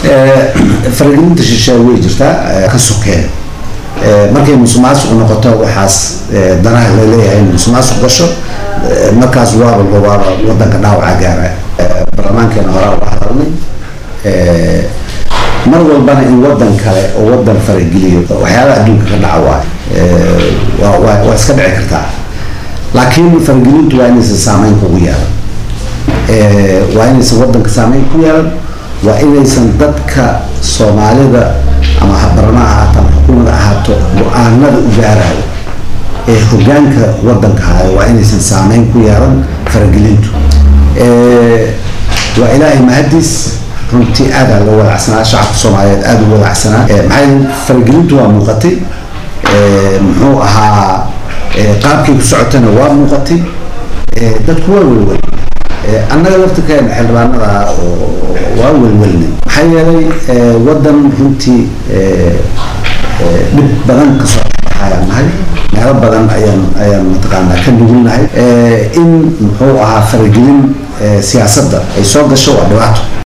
faragelinta shisheeye way jirtaa ka sokeen markay musuqmaasuq noqoto waxaas danaha laleeyahay in musuqmaasuq gasho markaas waaba waaba wadanka dhaawaca gaara baarlamaankeena horaa uga hadalnay mar walbana in wadan kale oo wadan farageliyo waxyaabaha adduunka ka dhaca waayo waa waa iska dhici kartaa laakiin faragelintu waa inaysan saameyn kugu yeelan waa inaysan wadanka saameyn ku yeelan waa inaysan dadka soomaalida ama barama ahaato ama xukuumada ahaato go-aanada u gaarayo ee hogaanka wadanka hayo waa inaysan saameyn ku yeelan faragelintu waa ilaahay mahadiis runtii aadaa loo walacsanaa shacabka soomaaliyeed aada u walacsanaa maxaa faragelintu waa muuqatay muxuu ahaa qaabkay ku socotana waa muuqatay dadku waa welwel annaga laftirkeena xildhibaanada waa welwelnay maxaa yeelay wadan runtii dhib badan kasoo ayaan nahay meelo badan ayaan ayaan mataqaanaa ka nugulnahay in muxuu ahaa faragelin siyaasadda ay soo gasho waa dhibaato